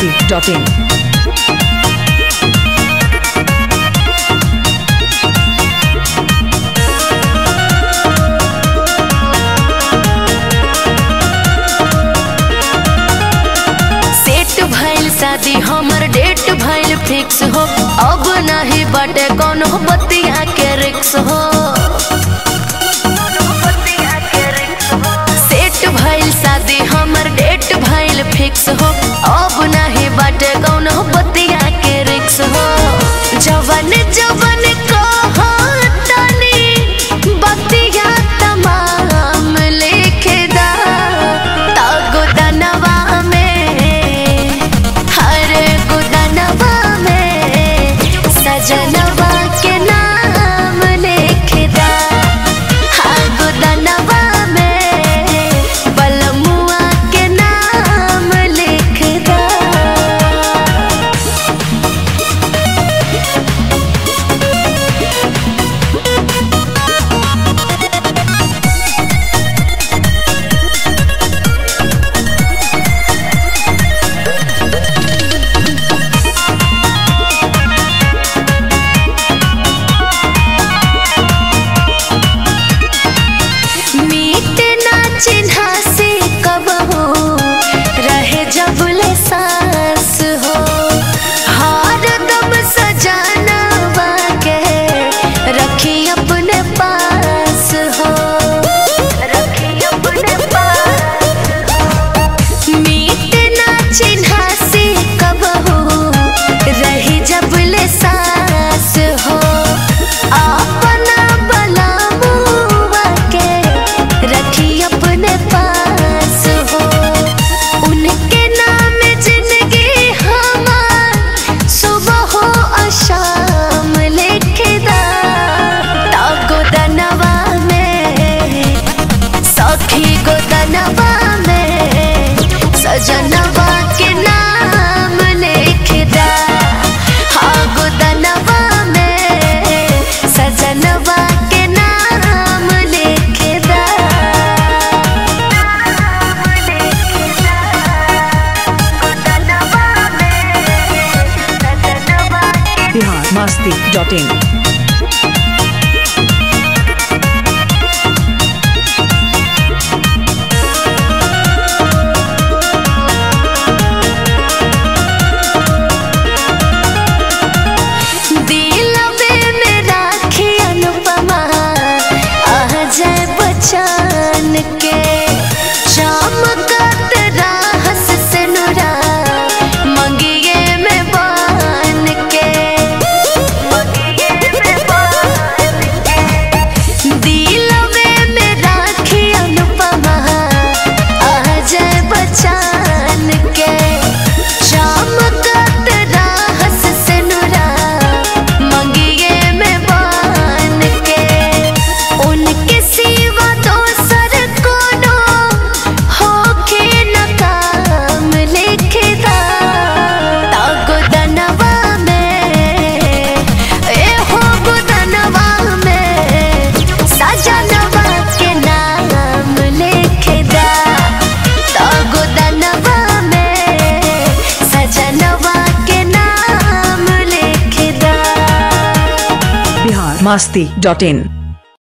masti.in. Set भइल शादी हमर डेट भइल फिक्स हो अब नहीं बाटे कोनो बतिया के रिक्स हो सेट भइल शादी हमर डेट भइल फिक्स हो अब नहीं बाटे कोनो बतिया के रिक्स हो जवन जवन कहो तनी बतिया तमाम लिखे दा तागो दनवा में हर गुदनवा में सजनवा के नाम लिखे दा हाँ गुदनवा में बलमुआ के नाम लिख दा मीट ना चिन्हा से कब हो रहे जबले सांस हो हर दम सजाना के रखी अपने पास हो रखी अपने पास मीट ना चिन्हा से कब हो रही जबले सांस हो अपना बला मुआ के रखी अपने पास हो उनके नाम जिंदगी हमार सुबह हो और शाम लिखदा तागो दनवा में सखी गोदनवा में सजनवा के नाम लिखदा हाँ गोदनवा में सजनवा के नाम लिखदा Bihar masti.in. दिलवे में राखी अनुपमा आ जाए बचान के चमकत राहस से नुरा मंगिए में बान के दिलवे में राखी अनुपमा आ जाए बचान के चमकत राहस से नुरा मंगिए में बान के उनके सिवा दोसर कोनो होके न काम लिखदा तागो दनवा में ए हो गुदनवा में सजनवा के नाम लिखदा तागो दनवा में सजनवा के नाम लिखदा Bihar masti.in.